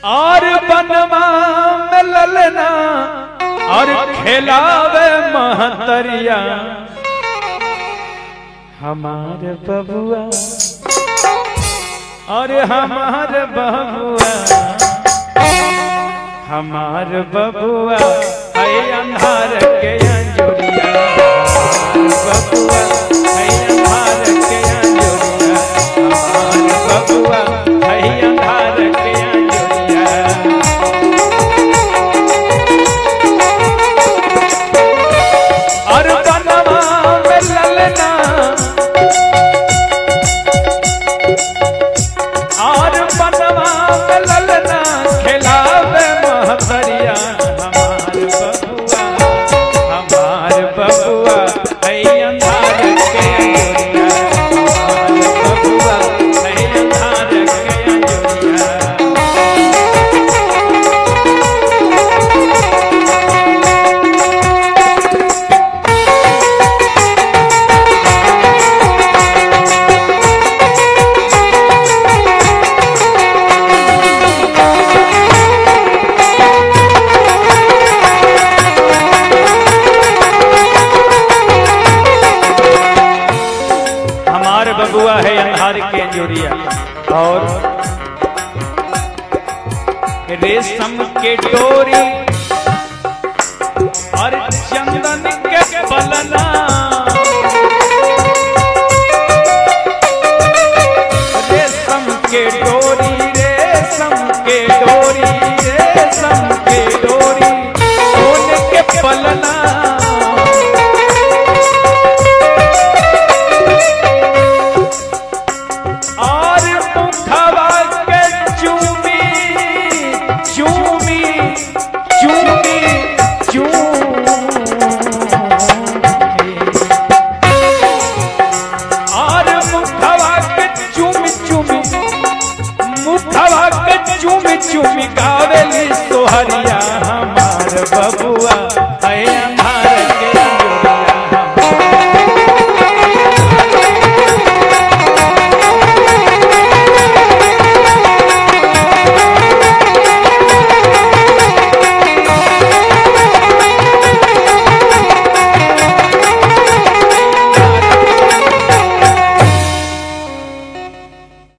और बनवा में ललना और खिलावे महतरिया हमार बबुआ और हमार बबुआ हमार बबुआ है अंधार के अंजुरिया बबुआ है अंधार के अंजुरिया हमार बबुआ है अंधार के अंजुरिया और बनवा में ललना और बनवा में ललना खिलावे महतरिया हमार बबुआ हमार बबुआ है अंधार के अंजुरिया हमार बबुआ है अंधार के अंजुरिया हमार बबुआ है अंधार के अंजोरिया और रेशम के डोरी और चंदन के बलना रेशम के डोरी रेशम के डोरी रेशम के डोरी सोने के पलना और मुखवा के चूमी चूमी चूमी चूमी और मुखवा के चूमी चूमी मुखवा के चूमी चूमी गावेली सोहरिया हमार बबुआ है